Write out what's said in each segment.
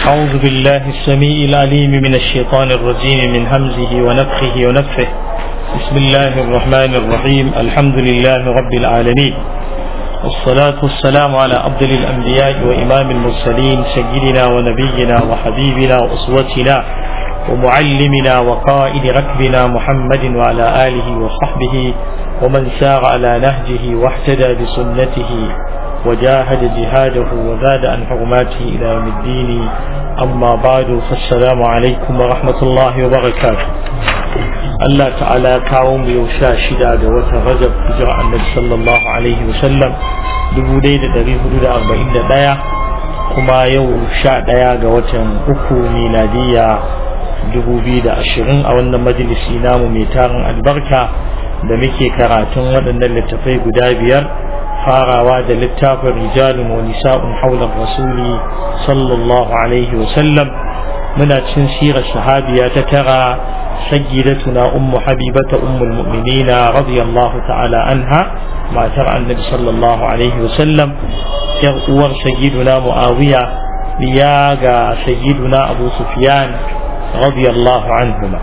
أعوذ بالله السميع العليم من الشيطان الرجيم من همزه ونفخه ونفخه بسم الله الرحمن الرحيم الحمد لله رب العالمين والصلاة والسلام على أفضل الأنبياء وإمام المرسلين سيدنا ونبينا وحبيبنا وأسوتنا ومعلمنا وقائد ركبنا محمد وعلى آله وصحبه ومن سار على نهجه واحتدى بسنته وجاهد جهاده وزاد عن حرماته إلى يوم الدين أما بعد فالسلام عليكم ورحمة الله وبركاته الله تعالى كاوم يوشا شدا دوة رجب هجرة النبي صلى الله عليه وسلم دبو ليلة دريه حدود أربعين دايا كما يوشا دايا دوة أكو ميلادية dubu biyu da ashirin a wannan majalisi namu mai tarin albarka da muke karatun waɗannan littafai guda biyar farawa da littafin rijalun wa nisa'un haular rasuli sallallahu alaihi wa sallam muna cin sirar sahabiya ta tara sayyidatuna ummu habibata ummul mu'minina radiyallahu ta'ala anha matar annabi sallallahu alaihi wa sallam yar uwar sayyiduna muawiya biya ga sayyiduna abu sufyan radiyallahu anhuma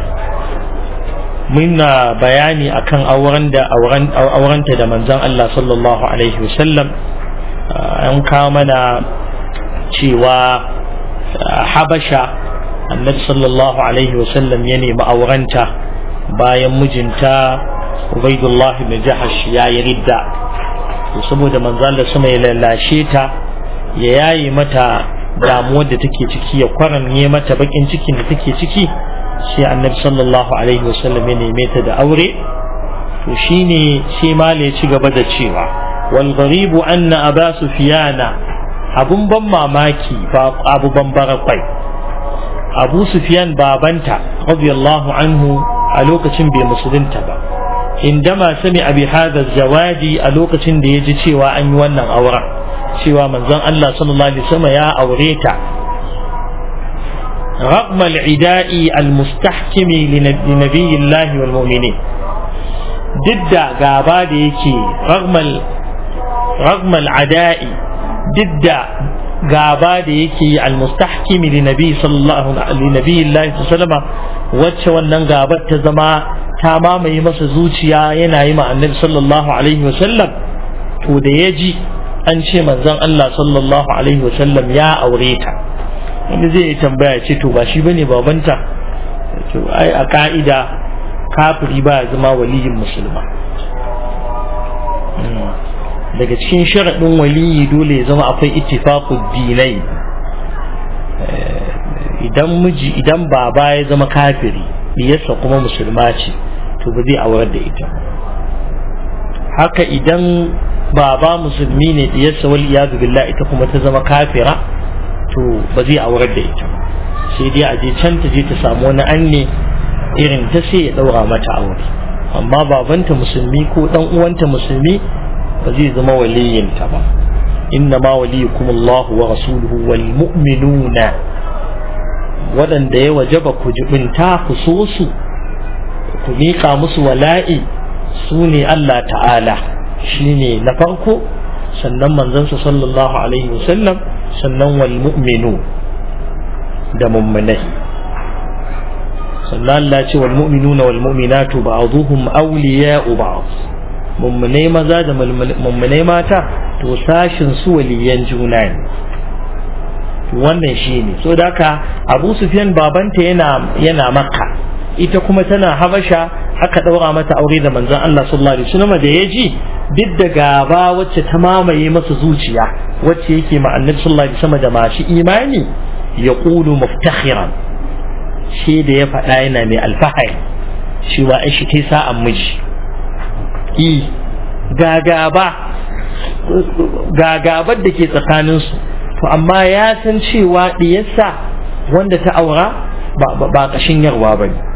muna bayani akan auren da aurenta da manzon Allah sallallahu alaihi wasallam an kawo mana cewa habasha annabi sallallahu alaihi wasallam ya nemi aurenta bayan mijinta ubaidullah ibn jahash ya yi ridda to saboda manzon Allah sama ya lalashe ta ya yayi mata damuwar da take ciki ya kwaranye mata bakin cikin da take ciki sai annabi sallallahu alaihi wasallam ya neme ta da aure to shine sai mala ya ci gaba da cewa wal gharibu anna aba sufyana abun ban mamaki ba abu ban barakwai abu sufyan babanta radiyallahu anhu a lokacin bai musulunta ba indama sami abi hadha zawaji a lokacin da ya ji cewa an yi wannan auren cewa manzon Allah sallallahu alaihi wasallam ya aure ta رغم العداء المستحكم لنبي الله والمؤمنين ضد غابا da yake رغم رغم العداء ضد gaba da yake almustahkim li nabi sallallahu alaihi nabi Allah sallama wacce wannan gabar ta zama ta mamaye masa zuciya yana yi ma annabi sallallahu alaihi wasallam to da ya ji an ce manzon Allah sallallahu alaihi wasallam ya aure ta wanda zai tambaya ce to ba shi bane babanta to ai a ka'ida kafiri ba zama waliyin musulma daga cikin sharaɗin waliyi dole ya zama akwai ittifaqud dinai idan miji idan baba ya zama kafiri diyarsa kuma musulma ce to ba zai aurar da ita haka idan baba musulmi ne diyarsa wal iyadu billah ita kuma ta zama kafira to ba zai aurar da ita sai dai a je can ta je ta samu wani anne irin ta sai ya daura mata aure amma babanta musulmi ko dan uwanta musulmi ba zai zama waliyinta ba inna ma waliyukum Allah wa rasuluhu wal mu'minuna waɗanda ya wajaba ku jibinta ku so su ku miƙa musu wala'i su ne Allah ta'ala shine na farko sannan manzansa sallallahu alaihi wasallam sannan wal mu'minu da mummunai sannan Allah ce wal mu'minuna wal mu'minatu ba'dhuhum awliya'u ba'd mummunai maza da mummunai mata to sashin su waliyan juna ne wannan shine so da haka Abu Sufyan babanta yana yana Makka ita kuma tana Habasha aka daura mata aure da manzon Allah sallallahu alaihi wasallam da yaji duk da gaba wacce ta mamaye masa zuciya wacce yake ma annabi sallallahu alaihi wasallam da masu imani ya qulu muftakhiran shi da ya faɗa yana mai alfahari cewa ai shi kai sa'an miji i gagaba gagabar da ke tsakaninsu to amma ya san cewa diyarsa wanda ta aura ba ƙashin yarwa ba ne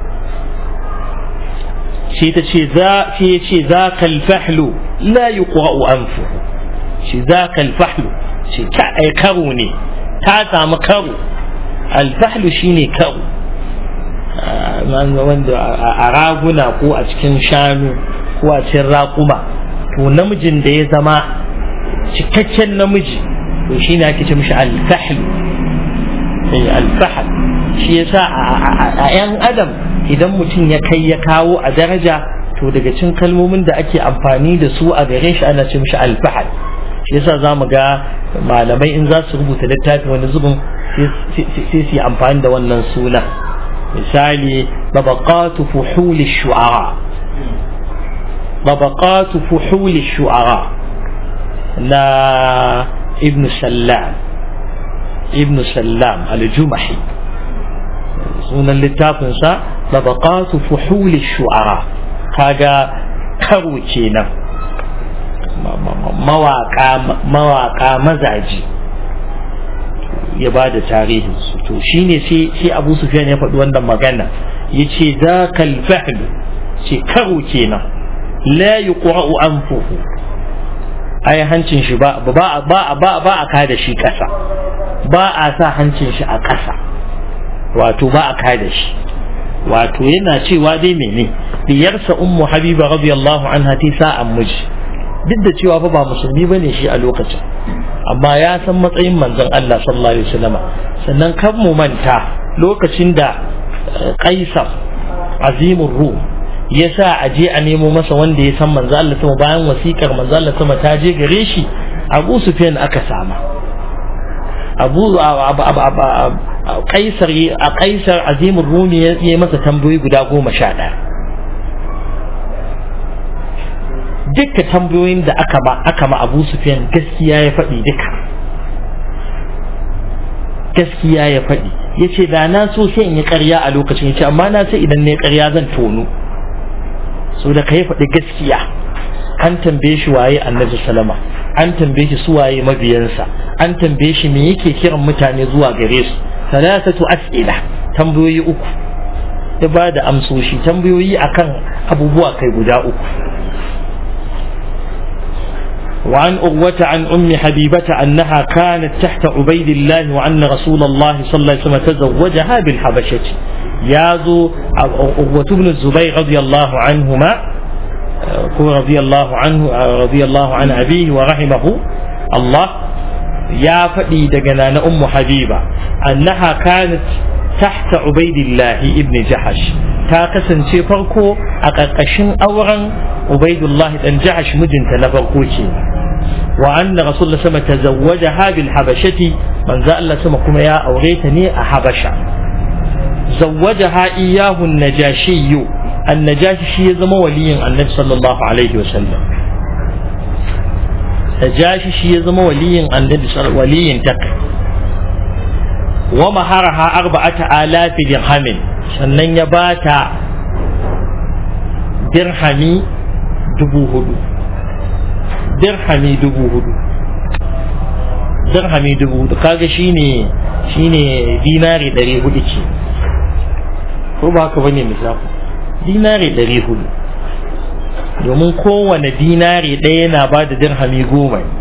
shi ta ce za shi ya ce za kalfahlu la yi anfu shi za kalfahlu shi ta ai karo ne ta samu karo alfahlu shine karo wanda a raguna ko a cikin shanu ko a cikin raƙuma to namijin da ya zama cikakken namiji to shi ne ake ce mishi alfahlu alfahal shi yasa a 'yan adam idan mutum ya kai ya kawo a daraja to daga cin kalmomin da ake amfani da su a gare shi ana ce mishi alfahal shi yasa za mu ga malamai in za su rubuta littafi wani zubin sai su yi amfani da wannan suna misali babaqatu fuhuli shu'ara babaqatu fuhuli shu'ara na ibn sallam ibn sallam al-jumahi sunan littafinsa babaqatu fuhuli shu'ara kaga karo kenan mawaka mazaji ya ba da tarihin su to shine sai abu sufyan ya faɗi wannan magana ya ce za kalfahlu ce karo kenan la yuqra'u anfuhu ai hancin shi ba ba ba ba ba a kada shi ƙasa ba a sa hancin shi a ƙasa wato ba a kada shi wato yana cewa dai mene diyarsa ummu habiba radiyallahu anha ta sa'an miji duk da cewa fa ba musulmi bane shi a lokacin amma ya san matsayin manzon Allah sallallahu alaihi wasallam sannan kan mu manta lokacin da Qaisar azimur rum ya sa a je a nemo masa wanda ya san manzo Allah sama bayan wasikar manzo Allah sama ta je gare shi Abu Sufyan aka sama Abu Qaisar a Qaisar azimur rumi ya yi masa tambayoyi guda goma sha ɗaya dukkan tambayoyin da aka ba aka ma Abu Sufyan gaskiya ya faɗi duka gaskiya ya faɗi ya ce da na so sai in yi ƙarya a lokacin ya ce amma na sai idan ne ƙarya zan tono so da ka yi faɗi gaskiya an tambaye shi waye annabi salama an tambaye shi su waye mabiyansa an tambaye shi me yake kiran mutane zuwa gare su salasatu as'ila tambayoyi uku ya ba da amsoshi tambayoyi akan abubuwa kai guda uku وعن أغوة عن أم حبيبة أنها كانت تحت عبيد الله وأن رسول الله صلى الله عليه وسلم تزوجها بالحبشة يازو أغوة بن الزبير رضي الله عنهما رضي الله عنه رضي الله عن أبيه ورحمه الله يا فدي دجنا أم حبيبة أنها كانت تحت عبيد الله ابن جحش تاكسن شي فرقو أقاقشن أورا عبيد الله بن جحش مجنت نفرقو وأن رسول الله سما تزوجها بالحبشة من ذا الله سما كما يا أوريتني أحبشة زوجها إياه النجاشي النجاشي يزم ولي النبي صلى الله عليه وسلم النجاشي يزم ولي النبي صلى ولي تك ومهرها أربعة آلاف درهم sannan ya bata dirhami dubu hudu dirhami dubu hudu dirhami dubu hudu kaga shine shine dinari ɗari hudu ce ko ba haka bane misali dinari ɗari hudu domin kowane dinari ɗaya yana ba da dirhami goma ne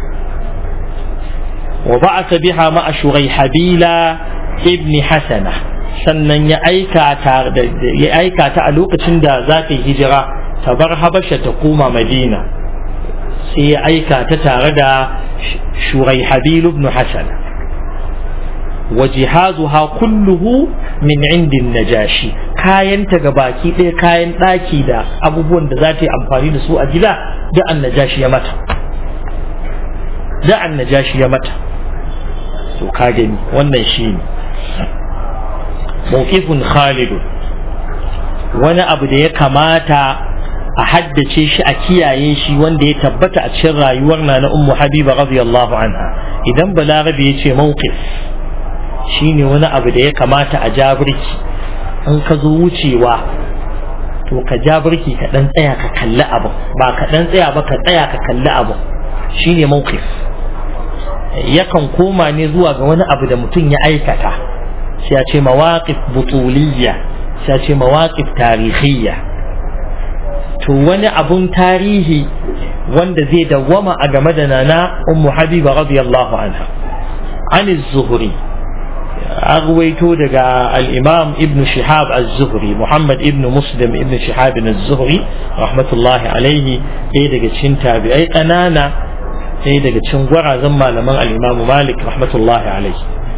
wa ba'asa biha ma'a shurai habila ibni hasana sannan ya aika ta ya aika ta a lokacin da za ta yi hijira ta bar habasha ta koma madina sai ya aika ta tare da shurai habil ibn hasana wa jihazuha kulluhu min indin najashi kayanta ga baki ɗaya kayan ɗaki da abubuwan da za ta yi amfani da su a gida da an najashi ya mata da an najashi ya mata to ka gani wannan shi ne mawqifun khalidun wani abu da ya kamata a haddace shi a kiyaye shi wanda ya tabbata a cikin rayuwar na na ummu habiba radiyallahu anha idan balarabe ya ce mawqif shine wani abu da ya kamata a jabirki in ka zo wucewa to ka jabirki ka dan tsaya ka kalli abu ba ka dan tsaya ba ka tsaya ka kalli abu shine mawqif yakan koma ne zuwa ga wani abu da mutum ya aikata sai ya ce mawaqif butuliyya sai ya ce mawaqif tarihiyya to wani abun tarihi wanda zai dawwama a game da nana ummu habiba radiyallahu anha an zuhri أغويتو دقا الإمام ابن شهاب الزهري محمد ابن مسلم ابن شهاب الزهري رحمة الله عليه إيه دقا تشين تابعي قنانا إيه دقا تشين ورا زما لمن الإمام مالك رحمة الله عليه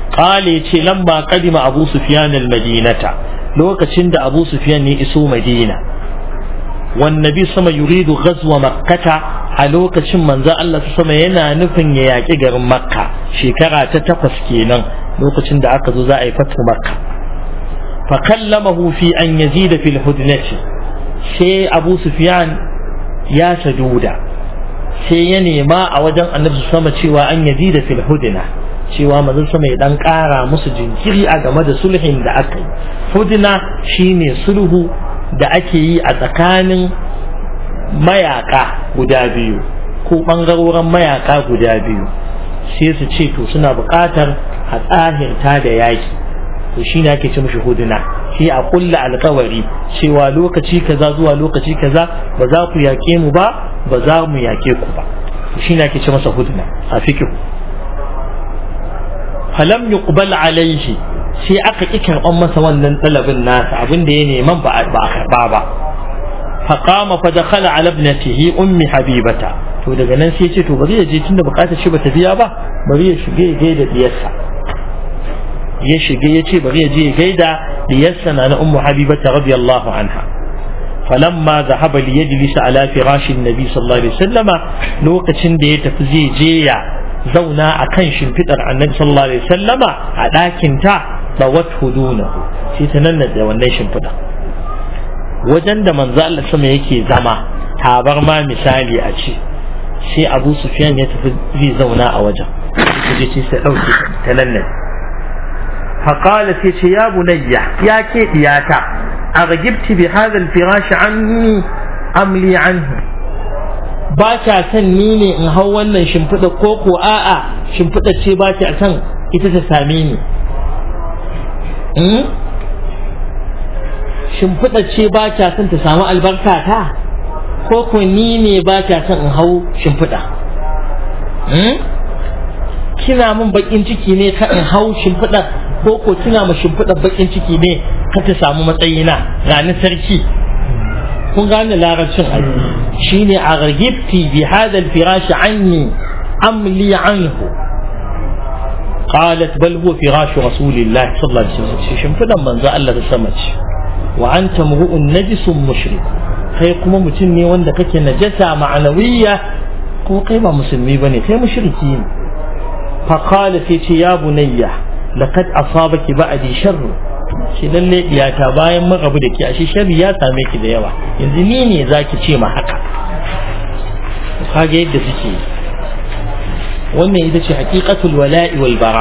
qala yace lamma qadima abu sufyan al-madinata lokacin da abu sufyan ne iso madina wan nabi sama yuridu ghazwa makkata a lokacin manzo Allah sama yana nufin ya yaki garin makka shekara ta takwas kenan lokacin da aka zo za a yi fatu makka fa kallamahu fi an yazida fil hudnati sai abu sufyan ya saduda sai ya nema a wajen annabi sama cewa an yazida fil hudna cewa manzon sama ya dan kara musu jinkiri a game da sulhin da aka yi hudna shine sulhu da ake yi a tsakanin mayaka guda biyu ko bangarorin mayaka guda biyu sai su ce to suna buƙatar a tsahirta da yaki to shi ne ake ce mishi huduna shi a kulla alkawari cewa lokaci kaza zuwa lokaci kaza ba za ku yaƙe mu ba ba za mu yaƙe ku ba to shi ne ake ce masa huduna a fikihu falam yuqbal alaihi sai aka ki karɓan masa wannan ɗalabin nasa abin da ya neman ba a karɓa ba فقام فدخل على ابنته أم حبيبة to daga nan sai ce to bari ya je tunda bukatar shi bata biya ba bari ya shige ya gaida diyarsa ya shige ya ce bari ya je ya gaida diyarsa na na ummu habibata radiyallahu anha falamma zahaba li yajlisa ala firashi nabi sallallahu alaihi wasallama lokacin da ya tafi zai je ya zauna akan shimfidar annabi sallallahu alaihi wasallama a ɗakin ta bawat hudunahu sai ta nan da wannan shimfidar wajen da manzo Allah sama yake zama tabar ma misali a ce sai Abu Sufyan ya tafi zai zauna a wajen sai ce sai dauke ta nan ne فقال تيتي يا بني يا كيت ياتا أرجبت بهذا الفراش عني أم لي عنه ba ta son ni ne in hau wannan shimfiɗa ko ko a'a shimfiɗa ce ba ta son ita ta same ni shimfiɗa ce ba ta son ta samu albarka ta ko ko ni ne ba ta son in hau shimfiɗa kina min bakin ciki ne ka in hau shimfiɗa ko ko kina ma shimfiɗa bakin ciki ne ka ta samu matsayina ranar sarki kun gane larabcin aji shine a ragibti bi hadal firashi anni am li anhu قالت بل هو فراش رسول الله صلى الله عليه وسلم شنفدا من ذا الله تسمت وأنت امرؤ نجس مشرك kai kuma mutum ne wanda kake najasa ma'anawiyya ko kai ba musulmi bane kai mushriki ne fa qala sai ce ya bunayya laqad asabaki ba'di sharru shi lalle diyata bayan mun rabu da ke ashe sharri ya same ki da yawa yanzu ni ne zaki ce ma haka kage yadda suke wannan ita ce haqiqatul wala'i wal bara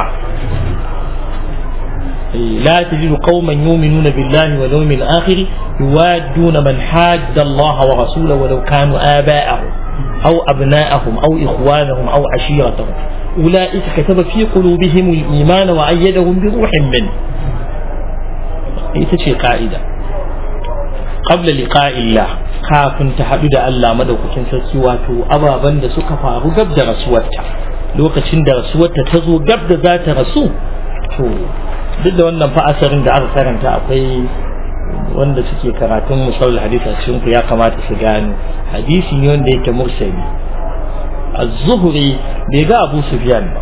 لا تجد قوما يؤمنون بالله واليوم الآخر يوادون من حاد الله ورسوله ولو كانوا آباءهم أو أبناءهم أو إخوانهم أو عشيرتهم أولئك كتب في قلوبهم الإيمان وأيدهم بروح منه ita ce ka'ida qabla liqa'illah kafin ta haɗu da Allah madaukakin sarki wato ababen da suka faru gab da rasuwarta lokacin da rasuwarta ta zo gab da za ta rasu to duk da wannan fa asarin da aka karanta akwai wanda suke karatun musallal hadisi a cikin ku ya kamata su gano hadisi ne wanda yake mursali az-zuhri bai ga Abu Sufyan ba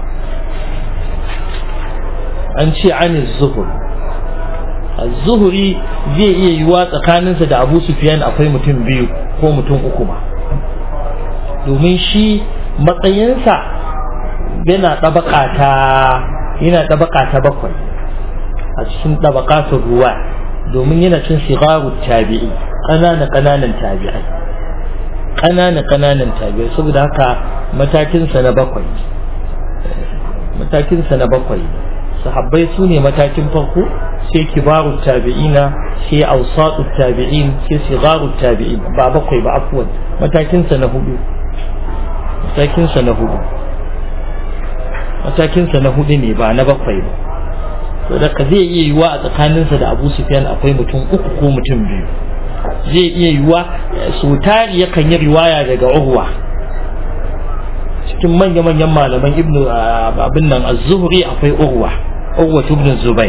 an ce an az-zuhri az-zuhri zai iya yiwa tsakaninsa da Abu Sufyan akwai mutum biyu ko mutum uku ma domin shi matsayinsa yana ɗabaka ta yana ɗabaka ta bakwai a cikin ɗabakatun ruwa domin yana cin sigaru tabi'i ƙanana ƙananan tabi'ai ƙanana ƙananan tabi'ai saboda haka matakinsa na bakwai matakinsa na bakwai sahabbai su ne matakin farko sai kibaru tabi'ina sai ausatu tabi'in sai sigaru tabi'in ba bakwai ba afuwan matakinsa na hudu matakinsa na hudu matakinsa na hudu ne ba na bakwai ba to da zai iya yiwa a tsakaninsa da abu sufyan akwai mutum uku ko mutum biyu zai iya yiwa su tari yakan yi riwaya daga urwa cikin manya-manyan malaman ibnu abin nan az-zuhri akwai urwa urwa ibn zubair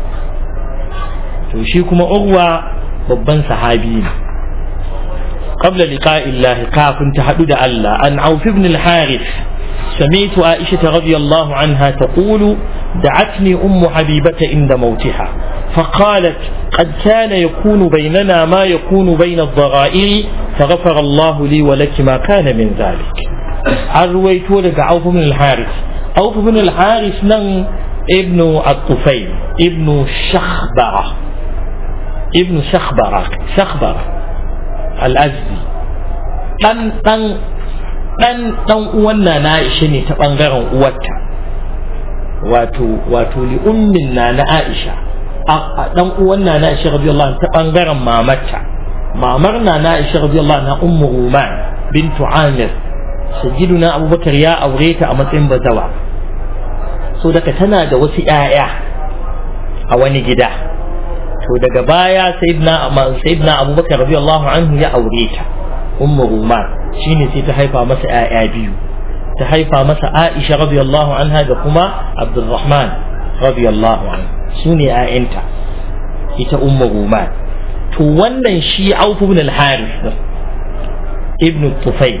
to shi kuma urwa babban sahabi ne قبل لقاء الله كاف تحدد الله عن عوف بن الحارث سمعت عائشة رضي الله عنها تقول دعتني أم حبيبة عند موتها فقالت قد كان يكون بيننا ما يكون بين الضغائر فغفر الله لي ولك ما كان من ذلك أرويت لك عوف بن الحارث عوف بن الحارث نن ابن الطفيل ابن شخبرة ابن شخبرة شخبرة الأزدي ɗan ɗan ɗan ɗan uwan na na Aisha ne ta ɓangaren uwarta wato wato li ummin na na Aisha a ɗan uwan na na Aisha radiyallahu anha ta ɓangaren mamarta mamar na na Aisha radiyallahu anha ummu Ruman bintu Amir sayyiduna Abubakar ya aure ta a matsayin bazawa so daga tana da wasu ƴaƴa a wani gida to daga baya sayyidina sayyidina Abubakar radiyallahu anhu ya aure ta ummu Ruman shine sai ta haifa masa ƴaƴa biyu ta haifa masa Aisha radiyallahu anha da kuma Abdulrahman radiyallahu anhu sune ƴaƴanta ita ummu Ruman to wannan shi Auf ibn al-Harith ibn Tufayl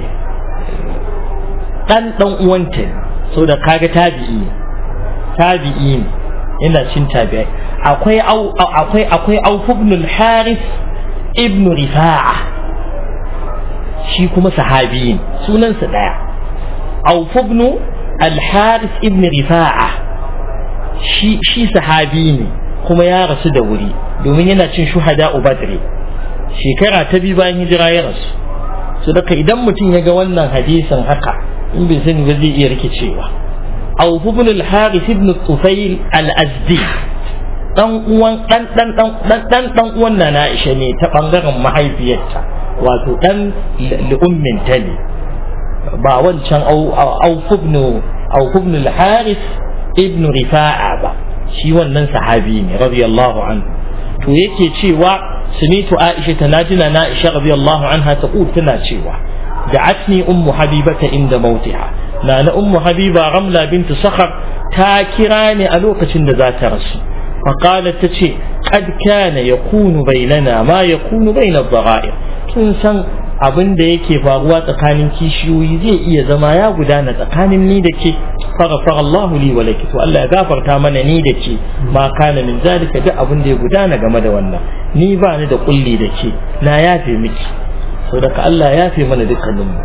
dan dan uwanta so da kaga tabi'i tabi'i ne yana cin tabi'ai akwai akwai akwai Auf ibn al-Harith ibn Rifa'a shi kuma sahabi ne sunansa daya Auf ibn al-Harith ibn Rifa'a shi shi sahabi ne kuma ya rasu da wuri domin yana cin shuhada Badr shekara ta biyu bayan hijira ya rasu so daga idan mutum ya ga wannan hadisin haka in bai sani ba zai iya rikicewa Auf ibn al-Harith ibn Tufayl al-Azdi dan uwan dan dan dan dan dan uwan na Aisha ne ta bangaren mahaifiyarta wato dan li'ummin ta ne ba wancan Auf ibn Auf ibn al-Harith ibn Rifa'a ba shi wannan sahabi ne radiyallahu anhu to yake cewa sunitu Aisha ta najina na Aisha radiyallahu anha ta tana cewa da'atni ummu habibata inda mautiha na na ummu habiba ramla bintu sakhar ta kira ni a lokacin da za ta rasu فقالت تشي قد كان يكون بيننا ما يكون بين الضغائر kin san abin da yake faruwa tsakanin kishiyoyi zai iya zama ya gudana tsakanin ni da ke faghfar Allahu li wa laki to Allah ya gafarta mana ni da ke ma kana min zalika duk abin da ya gudana game da wannan ni ba ni da kulli da ke na yafe miki so daga Allah ya yafe mana dukkanin mu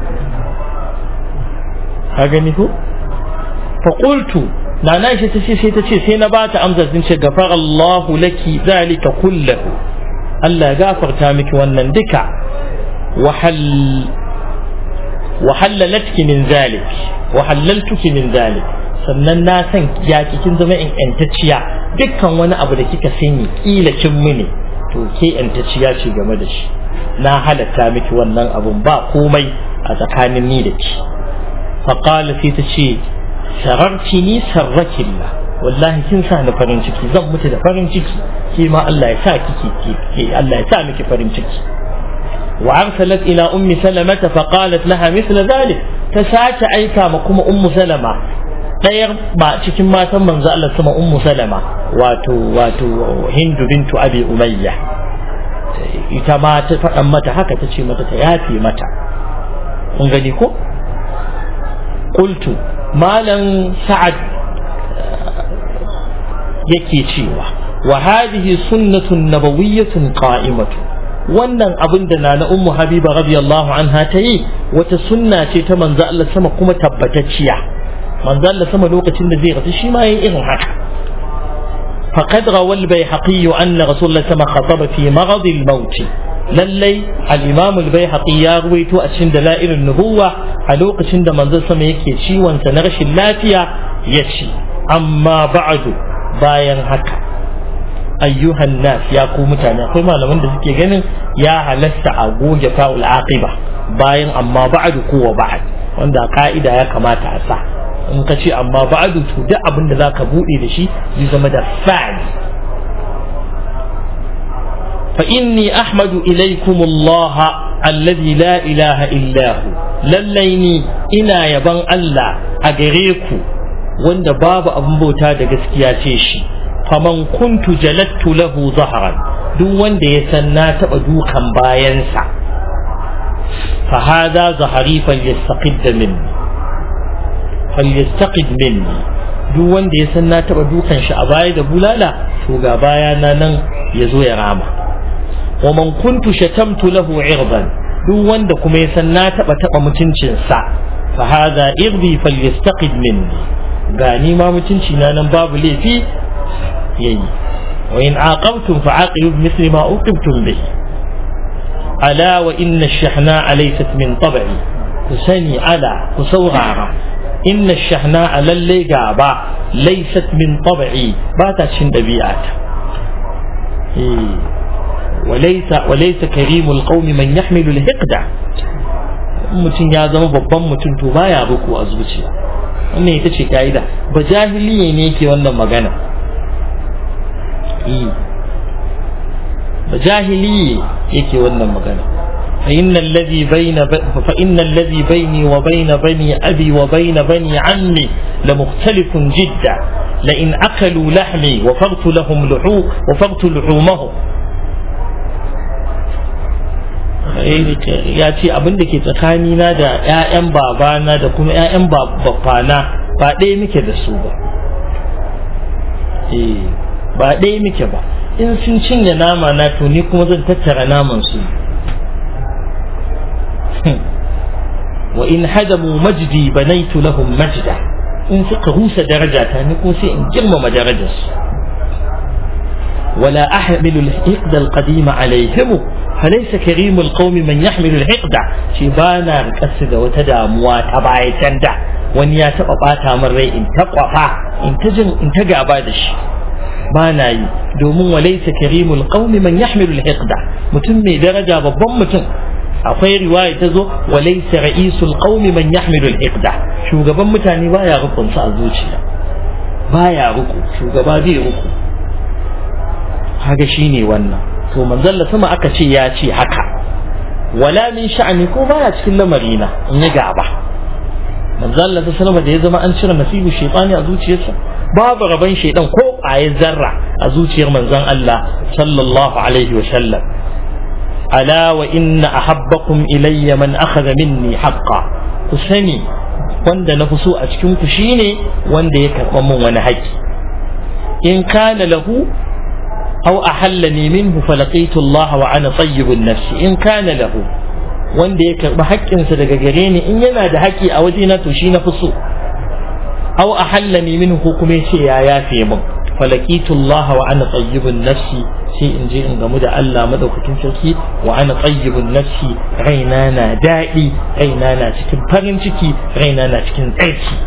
ka gani ko fa qultu na na shi ta ce sai ta ce sai na bata amsar sun ce gafar Allahu laki zalika kullahu Allah ya gafarta miki wannan duka wahal wahallalatki min zalik wahallaltuki min zalik sannan na san ya kin zama in yantacciya dukkan wani abu da kika sani kila kin mini to ke yantacciya ce game da shi na halatta miki wannan abun ba komai a tsakanin ni da ki faqala sai ta ce sararci ni sarrakilla wallahi kin sa ni farin ciki zan mutu da farin ciki ke ma Allah ya sa kiki ke Allah ya sa miki farin ciki wa arsalat ila ummi salamata fa qalat laha mithla dhalik ta sace aika ma kuma ummu salama dayar ba cikin matan manzo Allah sama ummu salama wato wato hindu bintu abi umayya ita ma ta faɗan mata haka ta ce mata ta yafe mata kun gani ko qultu malam sa'ad yake cewa wa hadhihi sunnatun nabawiyyatun qa'imatu wannan abin da na na ummu habiba radiyallahu anha ta yi wata sunna ce ta manzo Allah sama kuma tabbatacciya manzo Allah sama lokacin da zai rasu shi ma yayin irin haka فقد روى البيهقي أن رسول الله سما خطب في مرض الموت lallai al-imam al-baihaqi ya ruwaito a cikin dalailun nubuwa a lokacin da manzon sama yake ciwon sa na rashin lafiya ya ce amma ba'du bayan haka ayyuhan nas ya ku mutane akwai malaman da suke ganin ya halasta a goge fa'ul aqiba bayan amma ba'du ko wa ba'd wanda ka'ida ya kamata a sa in ka ce amma ba'du to duk abin da zaka bude da shi zai zama da fa'il فإني أحمد إليكم الله الذي لا إله إلا هو لليني إنا يبان الله أجريكو wanda babu abin bauta da gaskiya ce shi faman kuntu jalattu lahu zahran duk wanda ya san na taba dukan bayansa fa hada zahari falyastaqid minni falyastaqid minni duk wanda ya san na taba dukan shi a baya da bulala to ga baya na nan ya zo ya rama wa man kuntu shatamtu lahu irban duk wanda kuma ya san na taba taba mutuncin sa fa hadha irbi falyastaqid minni ga ni ma mutunci na nan babu laifi yayi wa in aqabtum fa aqibu mithli ma uqibtum bihi ala wa inna ash-shahna laysat min tab'i ku sani ala ku saurara inna ash-shahna lalle gaba laysat min tab'i ba ta cin dabi'ata eh وليس وليس كريم القوم من يحمل الحقد mutum ya zama babban mutum to baya ruku a zuciya wannan ita ce ka'ida ba jahiliye ne yake wannan magana ba jahiliye yake wannan magana فإن الذي بين ب... فإن الذي بيني وبين بني أبي وبين بني عمي لمختلف جدا لئن أكلوا لحمي وفرت لهم لحوم وفرت لحومهم ya ce abin da ke tsakanina da 'ya'yan babana da kuma 'ya'yan babbana ba ɗaya muke da su ba ba ɗaya muke ba in sun cinye nama na to ni kuma zan tattara naman su wa in hadamu majdi banaitu lahum majda in suka rusa darajata ni kuma sai in girmama darajarsu ولا أحمل الحقد القديم عليهم فليس كريم القوم من يحمل الحقد شبانا ركسد وتداموا تبعي تندع wani ya taɓa ɓata min rai in ta ƙwafa in ta jin in ta gaba da shi ba na yi domin walaisa karimul qaumi man yahmilu al-hiqda mutum mai daraja babban mutum akwai riwaya ta zo walaisa ra'isul qaumi man yahmilu al-hiqda shugaban mutane baya rukunsa a zuciya baya ruku shugaba bai ruku kaga shine wannan to manzon sama aka ce ya ce haka wala min sha'ani ko baya cikin lamarina in ya gaba manzon Allah sallama da ya zama an cire nasibu shaytani a zuciyarsa babu raban shaydan ko ayar zarra a zuciyar manzon Allah sallallahu alaihi wa sallam ala wa inna ahabbakum ilayya man akhadha minni haqqan ku sani wanda na fi so a cikin ku shine wanda ya karɓa min wani haƙƙi in kana lahu أو أحلني منه فلقيت الله وأنا طيب النفس إن كان له wanda ya karɓi haƙƙinsa daga gare ni in yana da haƙƙi a wajena to shi na fi so aw ahallani minhu kuma yace ya yafe min falakitu Allah wa ana tayyibun nafsi sai in je in gamu da Allah madaukakin sarki wa ana tayyibun nafsi raina na daɗi raina na cikin farin ciki raina na cikin tsarki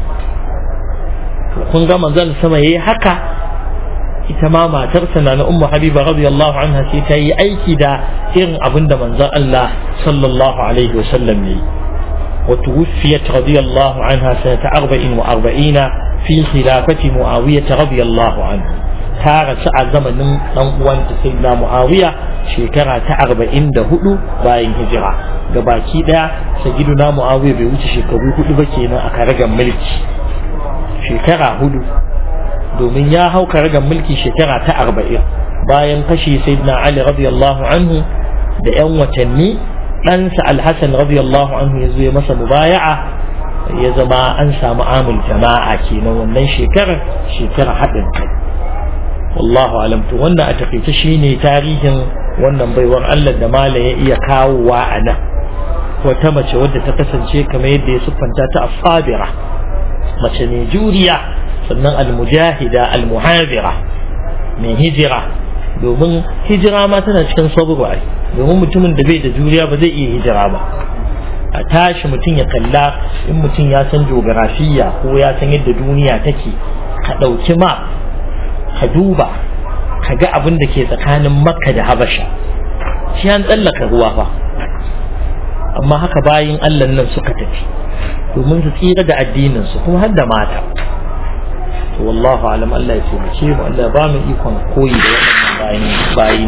kun ga manzon sama yayi haka ita ma matarsa na ummu habiba radiyallahu anha sai ta yi aiki da irin abin da manzon Allah sallallahu alaihi wa sallam yayi wa tuwfiyat radiyallahu anha sanata 44 fi khilafati muawiyah radiyallahu anhu ta rasu a zamanin dan uwanta sayyidina muawiya shekara ta 44 bayan hijira gabaki daya sayyidina muawiya bai wuce shekaru hudu ba kenan a karagan mulki shekara hudu domin ya hau karagar mulki shekara ta arba'in bayan kashe sayyidina Ali radiyallahu anhu da yan watanni ɗansa alhassan radiyallahu anhu ya zo ya masa mubaya'a ya zama an samu amul jama'a kenan wannan shekarar shekarar haɗin kai wallahu alam to wannan a takaice shine tarihin wannan baiwar Allah da mala ya iya kawowa a nan wata mace wadda ta kasance kamar yadda ya siffanta ta asabira mace ne juriya sannan almujahida almuhabira mai hijira domin hijira ma tana cikin sabru ai domin mutumin da bai da juriya ba zai iya hijira ba a tashi mutum ya kalla in mutum ya san geografiya ko ya san yadda duniya take ka ɗauki ma ka duba ka ga abin da ke tsakanin makka da habasha shi an tsallaka ruwa fa amma haka bayin allah nan suka tafi domin su tsira da addinin su kuma har da mata والله أعلم الله يسلمك الله بامن يكون كوي bayin